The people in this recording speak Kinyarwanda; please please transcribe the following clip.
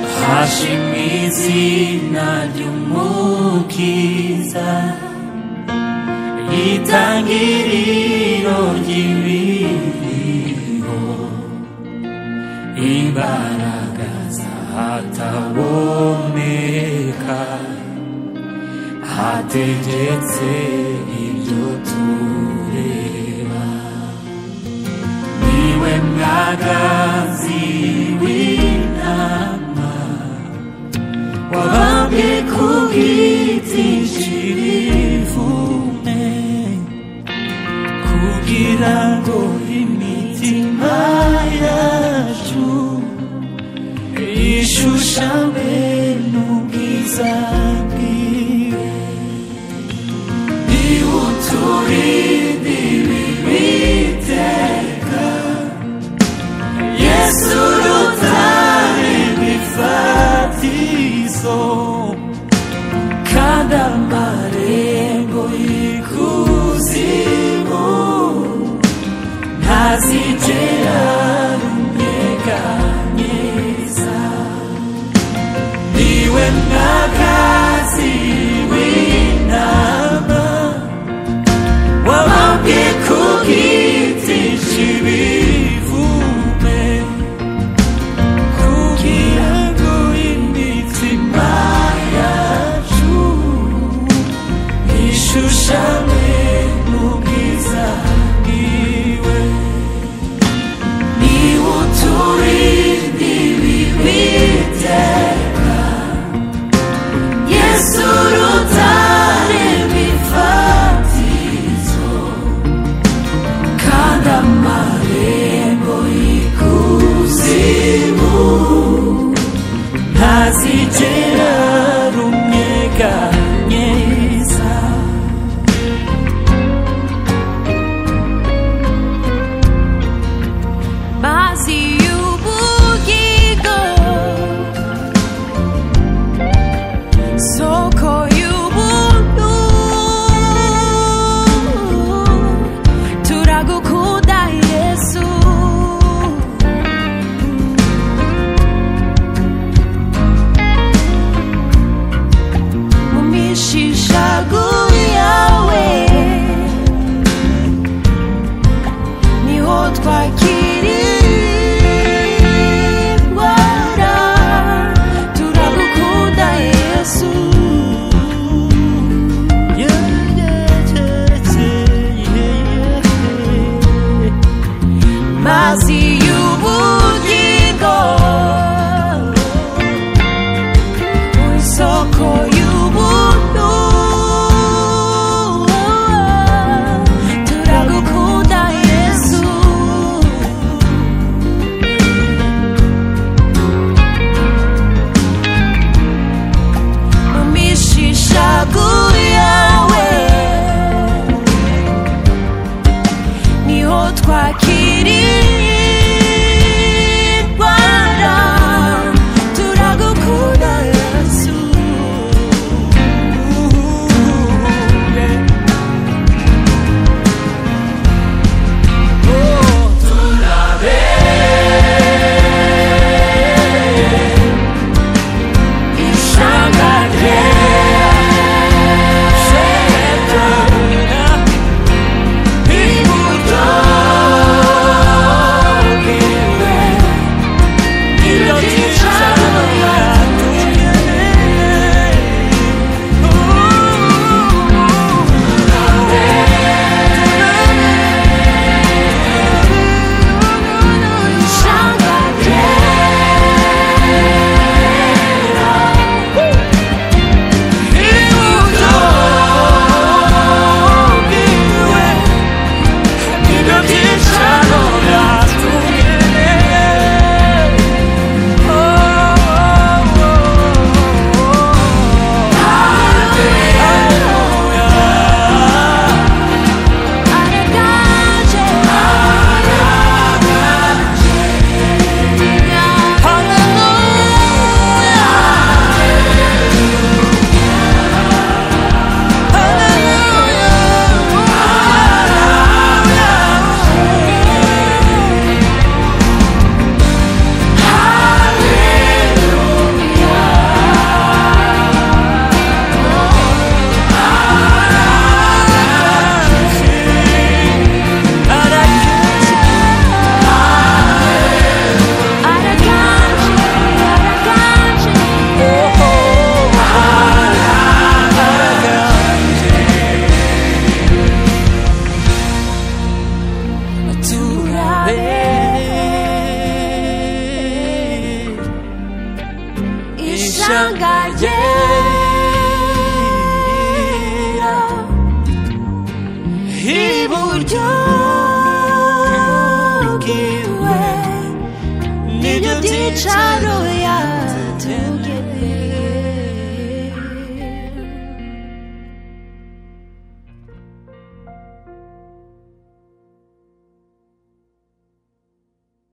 Hashim izina ry'umukiza itangiriro ry'ibibigo imbaraga zataboneka hategetse ibyo tureba niwe mwagazi w'intama wabambwe ku giti cy'ibivume kugira ngo imitima yacu ishushanywe n'ubwiza bwiwe niwe uturinde ibibi iteka yesu urutare rw'ifatizo kandi amarembo y'ikuzimu ntazigera runyeganyeza niwe mwagazi w'inama wabambwe ku giti cy'ibivume kugira ngo imitima yacu ishushanywe n'ubwiza bwiwe niwe uturinde ibibi iteka yesu urutare rw'ifatizo kandi amarembo y'ikuzimu ntazigera runyeganyeza mazi y'ubugingo soko y'ubuntu turagukunda yesu Shanghai, yeah.